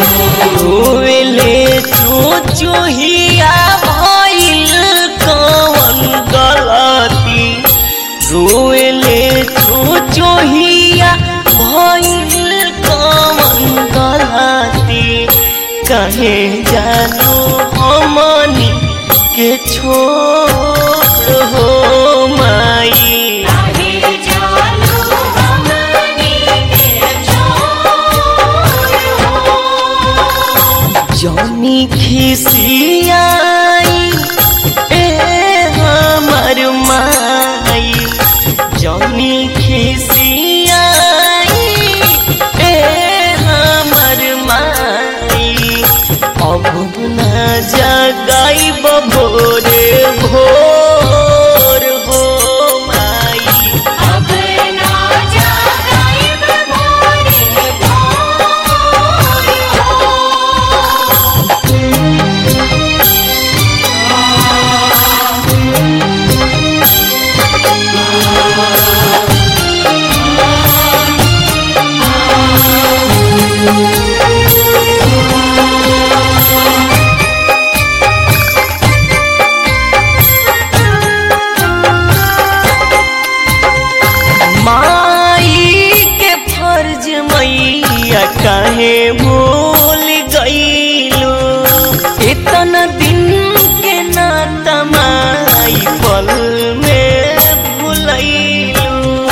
रोवेले चुचुहिया भइल कवन गलती रोवेले चुचुहिया भइल कवन गलती कहे जानो हमनी के छोड़ हो माई काहे जानो हमनी के छोड़ हो जौनी खिसियाई ए हमर माई जौनी खिसियाई ए हमर माई अब न जगाई भोरे भोर हो माई अब ना जागाइब भोरे भोर हो माई के फर्ज मैया काहे भूल गईलो इतना दिन के नाता माई पल में भूलैलो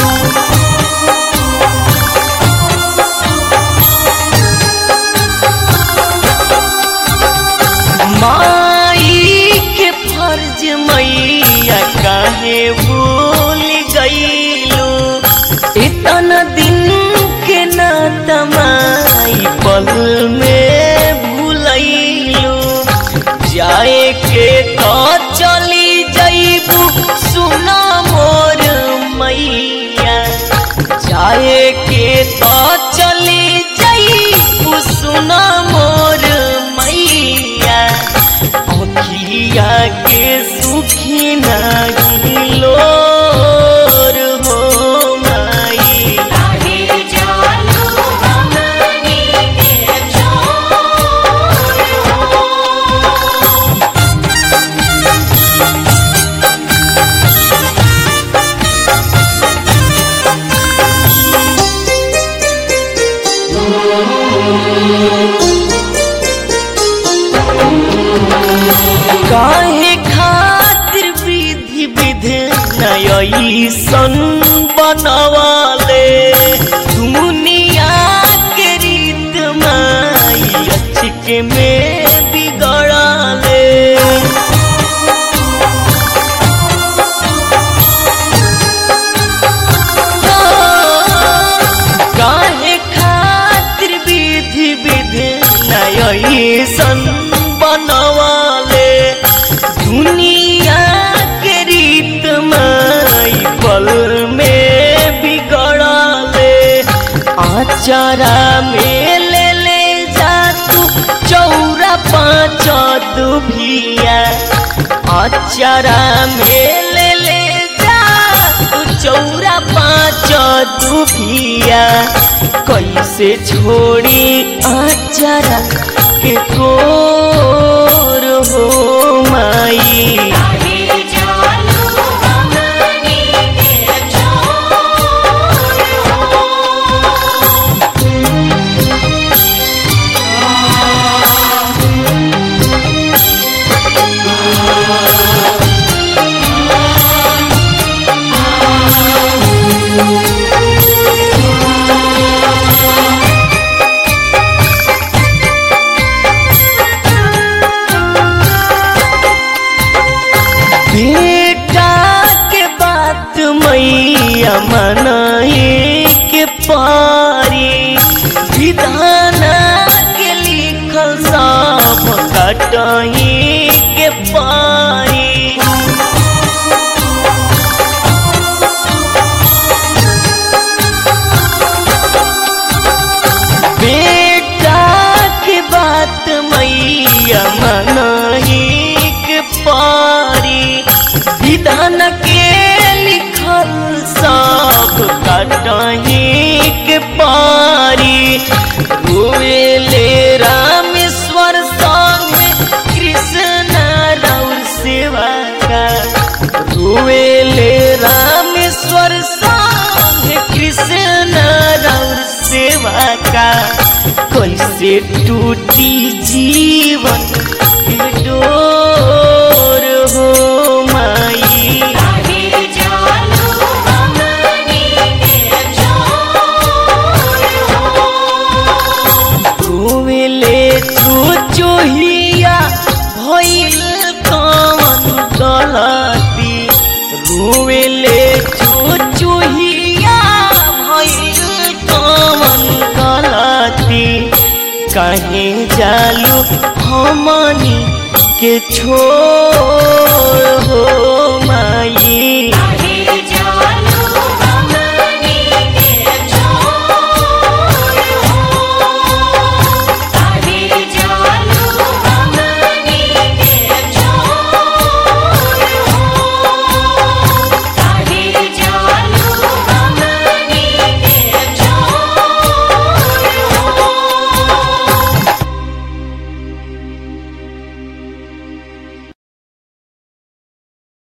माई के फर्ज मैया काहे भूल गईलो इतना दिन के नाता माई पल में भूलैलो जाए के तो चली जईबू सुना मोर मैया जाए के तो चली जईबू सुना मोर मैया अखिया के सुखी नहीं लोर हो माई काहे जानो हमनी के छोड़ हो काहे खातिर विधि विधि नई सन बनवाले दुनिया के रीत माई अचके में बिगड़ाले काहे खातिर विधि विधि नई सन बनवाले दुनिया के रीत माई पल में बिगड़ाले आचारा में ले ले जा तू चौरा पाँच दुभिया आचारा में ले ले जा तू चौरा पाँच दुभिया कैसे छोड़ी आचारा के कोर हो माई काहे जानो हमनी के छोड़ हो बेटा के बात मैया मनाए के पारी विधाना के लिखल सब कटाई के पारी बेटा के बात मैया मनाई के पारी विधान के लिखल सब कटाई के पारी रोए ले रा देवर संग कृष्ण राउर सेवा का कैसे टूटी जीवन के डोर हो माई काहे जालू हमनी के छोड़ हो घूमिले तू चोहिया भइल कवन गलती घूमिले तू चोहिया भइल कवन गलती कहे जालू हमनी के छोड़ हो